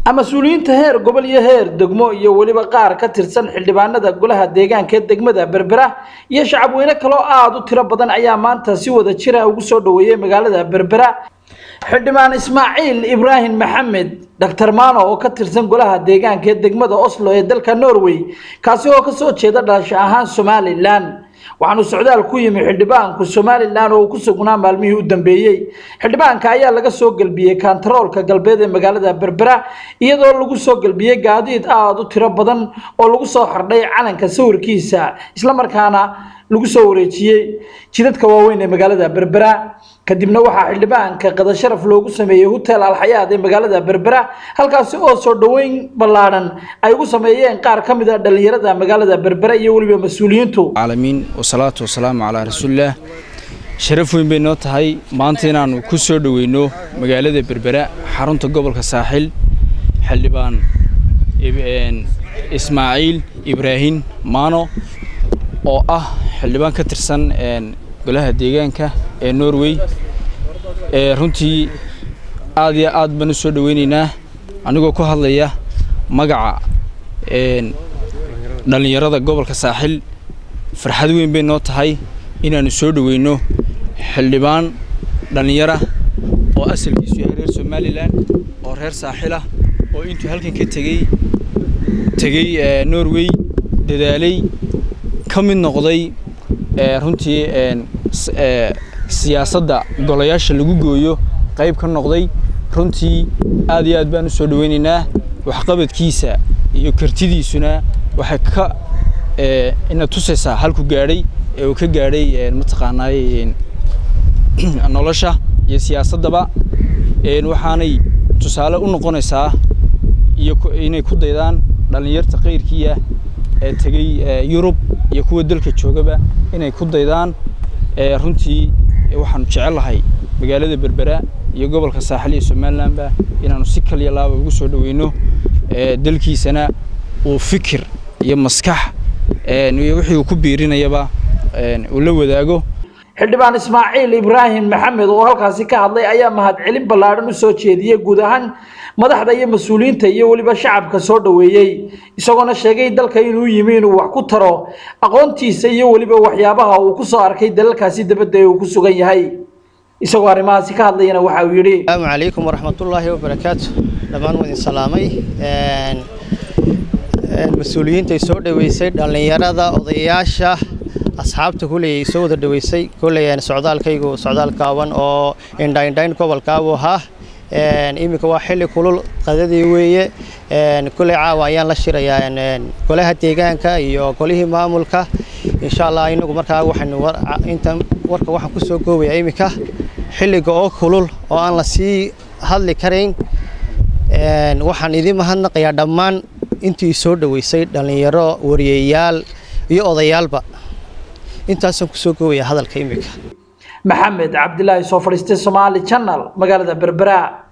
mas-uuliyiinta heer gobol iyo heer degmo iyo weliba qaar ka tirsan xildhibaanada golaha deegaanka ee degmada berbera iyo shacabweyne kaloo aada u tiro badan ayaa maanta si wada jira ugu soo dhaweeyey magaalada berbera xildhibaan ismaaciil ibraahim maxamed doctor mano oo ka tirsan golaha deegaanka ee degmada oslo ee dalka norway kaasi oo kasoo jeeda dhalasho ahaan somalilan waxaanu socdaal ku yimi xildhibaanku somalilan oo uu ku sugnaa maalmihii u dambeeyey xildhibaanka ayaa laga soo gelbiyey kantaroolka galbeed ee magaalada berbera iyadoo lagu soo gelbiyey gaadiid aada u tiro badan oo lagu soo xardhay calanka sawirkiisa islamarkaana lagu soo wareejiyey jidadka waaweyn ee magaalada berbera kadibna waxaa xildhibaanka qadasharaf loogu sameeyey hotel alxayaad ee magaalada berbera halkaasi oo soo dhoweyn ballaadhan ay ugu sameeyeen qaar ka mid a dhallinyarada magaalada berbera iyo weliba mas-uuliyiintu caalamiin wasalaatu wasalaamu calaa rasuulillaah sharaf weyn bay noo tahay maanta inaannu ku soo dhoweyno magaalada berbera xarunta gobolka saaxil xildhibaan ismaaciil ibraahim maano oo ah xildhibaan ka tirsan golaha deegaanka ee norway runtii aad iyo aad baan u soo dhoweynaynaa anigoo ku hadlaya magaca dhallinyarada gobolka saaxil farxad weyn bay noo tahay inaannu soo dhoweyno xildhibaan dhallinyara oo asalkiisu yahay reer somalilan oo reer saaxilah oo intuu halkan ka tegey tegey norway dadaalay ka mid noqday runtii siyaasadda golayaasha lagu gooyo qayb ka noqday runtii aad iyo aad baan u soo dhoweynaynaa waxqabadkiisa iyo kartidiisuna waxay ka ina tusaysaa halku gaadhay ee uu ka gaadhay mataqaanaay nolosha iyo siyaasaddaba waxaanay tusaale u noqonaysaa iyo inay ku daydaan dhallinyarta kayrkiiah ee tegey yurub iyo kuwa dalka joogaba inay ku daydaan runtii waxaanu jecellahay magaalada berbera iyo gobolka saaxil iyo somalilanba inaanu si kaliya laaba ugu soo dhoweyno dalkiisana uu fikir iyo maskax wixii uu ku biirinayaba uu la wadaago xildhibaan ismaaciil ibraahim maxamed oo halkaasi ka hadlay ayaa mahadcelin ballaadhan u soo jeediyey guud ahaan madaxda iyo mas-uuliyiinta iyo weliba shacabka soo dhoweeyey isagoona sheegay dalka inuu yimi inuu wax ku taro aqoontiisa iyo weliba waxyaabaha uu ku soo arkay dalalkaasi dabadda ee uu ku sugan yahay isagoo arrimahaasi ka hadlayana waxa uu yidhi asalaamu calaykum waraxmatullaahi wabarakaatu dhammaan waa idin salaamay mas-uuliyiintay soo dhoweysay dhallinyarada odayaasha asxaabta kuley soo wada dhoweysay kuley socdaalkaygu socdaal kaaban oo indhaindhayn gobolkaabu ahaa iminka waa xilli kulul qadadii weeye kuley caawa ayaan la shirayaa golaha deegaanka iyo golihii maamulka insha allah inagu markaa waxaynu intan warka waxaan ku soo goobayaa iminka xilliga oo kulul oo aan la sii hadli karayn waxaan idin mahadnaqayaa dhammaan intii soo dhoweysay dhallinyaro wariyeyaal iyo odayaalba intaasaan kusoo goobaya hadalka iminka maxamed cabdilaahi soo fadhiistay somaali channel magaalada berbera